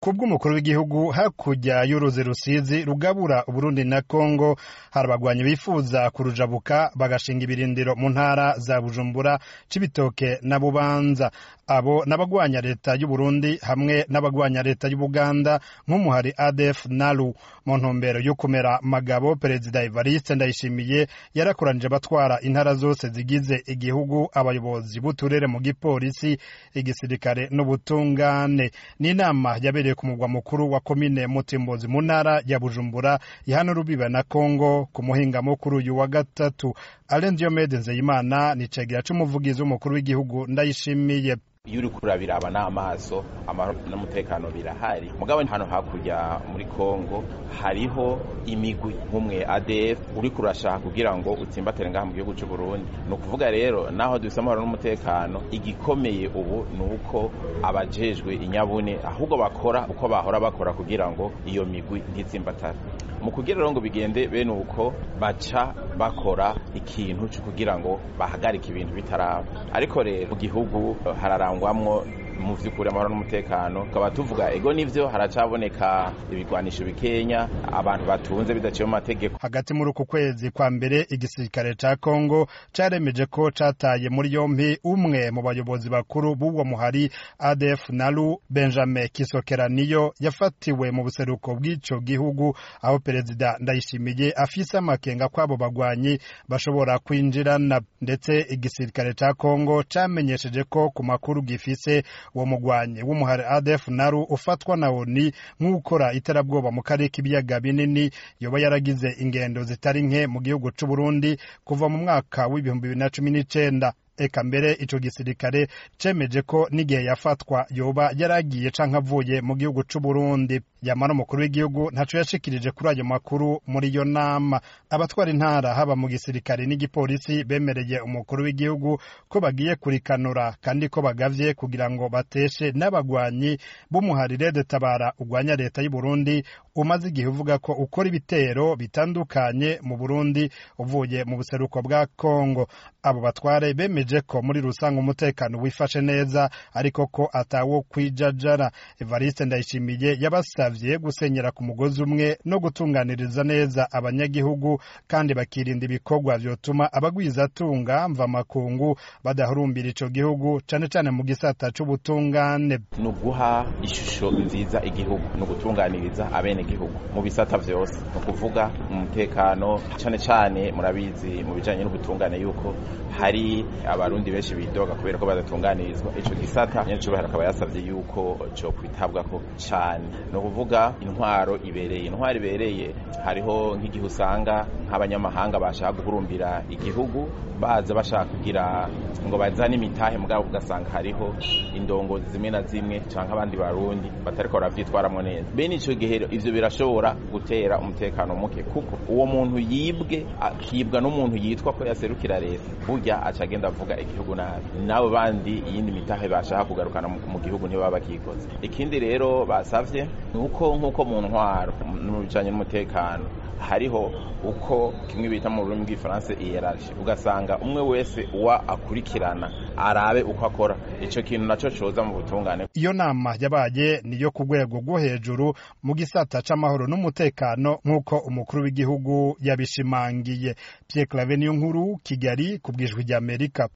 kubw'umukuru w'igihugu hakurya y'uruzi rusizi rugabura uburundi na kongo hari abagwanyi bifuza kurujabuka bagashinga ibirindiro mu ntara za bujumbura cibitoke na bubanza abo n'abagwanya leta y'uburundi hamwe n'abagwanya leta y'ubuganda nk'umuhari adf nalu mu ntumbero yo kumera magabo perezida evariste ndayishimiye yarakoranije abatwara intara zose zigize igihugu abayobozi b'uturere mu gipolisi igisirikare n'ubutungane n'inama yabereye ku mugwa mukuru wa komine mutimbozi mu ntara ya bujumbura ihana urubiba na kongo ku muhinga mukuru uyu wa gatatu alain diomede nzeyimana ni cegera c'umuvugizi w'umukuru w'igihugu ndayishimiye iyo uri kurabiraba n'amaso amahoro n'umutekano birahari mugabo hano hakurya muri kongo hariho imigwi nk'umwe adf uri kurashaka kugira ngo utsimbatire ngaha mu gihugu cy'u burundi ni ukuvuga rero naho dufise amahoro n'umutekano igikomeye ubu ni uko abajejwe inyabune ahubwo bakora uko bahora bakora kugira ngo iyo migwi ntitsimbatare mu kugira rero ngo bigende bene uko baca bakora ikintu cyo kugira ngo bahagarike ibintu bitaraba ariko rero mu gihugu hararangwamwo mu vy'ukuri amahoro n'umutekano tukaba tuvuga ego nivyo haracaboneka ibigwanisho bikenya abantu batunze bidaciye mu mategeko hagati muri uku kwezi kwa mbere igisirikare ca kongo caremeje ko cataye muri yompi umwe mu bayobozi bakuru b'uwo muhari adf nalu benjamin kisokeraniyo yafatiwe mu buseruko bw'ico gihugu aho perezida ndayishimiye afise amakenga kw'abo bagwanyi bashobora kwinjirana ndetse igisirikare ca kongo camenyesheje ko ku makuru gifise uwo mugwanyi w'umuhari adf naru ufatwa na oni nk'ukora iterabwoba mu karere k'ibiyaga binini yoba yaragize ingendo zitari nke mu gihugu c'u Burundi kuva mu mwaka w'ibihumbi bibiri na cumi n'icenda eka mbere ico gisirikare cemeje ko n'igihe yafatwa yoba yaragiye canke avuye mu gihugu c'u Burundi yamara umukuru w'igihugu ntaco yashikirije kuri ayo makuru muri iyo nama abatwara intara haba mu gisirikare n'igipolisi bemereye umukuru w'igihugu ko bagiye kurikanura kandi ko bagavye kugira ngo bateshe n'abagwanyi b'umuharire detabara ugwanya leta y'u Burundi umaze igihe uvuga ko ukora ibitero bitandukanye mu Burundi uvuye mu buseruko bwa Kongo abo batware bemeje ko muri rusange umutekano wifashe neza ariko ko atawo kwijajara Evariste Ndayishimiye yabasavye gusenyera ku mugozi umwe no gutunganiriza neza abanyagihugu kandi bakirinda ibikorwa vyotuma abagwizatunga mva makungu badahurumbira ico gihugu cane cane mu gisata c'ubutungane ni uguha ishusho nziza igihugu ni ugutunganiriza abene gihugu mu bisata vyose ni ukuvuga umutekano cane cane murabizi mu bijanye n'ubutungane yuko hari abarundi benshi bidoga kubera ko badatunganirizwa ico gisata nyacubahiro akaba yasavye yuko co kwitabwako cane ni ukuvuga intwaro ibereye intwaro ibereye hariho nk'igihe usanga nk'abanyamahanga bashaka guhurumbira igihugu baza bashaka kugira ngo bazane imitahe mugabo ugasanga hariho indongozi zimwe na zimwe canke abandi barundi batariko baravyitwaramwo neza bene ico gihe ivyo birashobora gutera umutekano muke kuko uwo muntu yibwe akibwa n'umuntu yitwa ko yaserukira leta burya aca agenda avuga igihugu nabi nabo bandi iyindi mitahe bashaka kugarukana mu gihugu ntibaba bakikoze ikindi rero basavye ni uko nk'uko mu ntwaro mu bijanye n'umutekano hariho uko kimwe bita mu rurimi rw'ifaransa iyeraje ugasanga umwe wese uwa akurikirana arabe uko akora ico kintu naco coza mu butungane iyo nama yabaye niyo ku rwego rwo hejuru mu gisata c'amahoro n'umutekano nk'uko umukuru w'igihugu yabishimangiye Pierre Claver niyo nkuru Kigali ku bwijwi ry'Amerika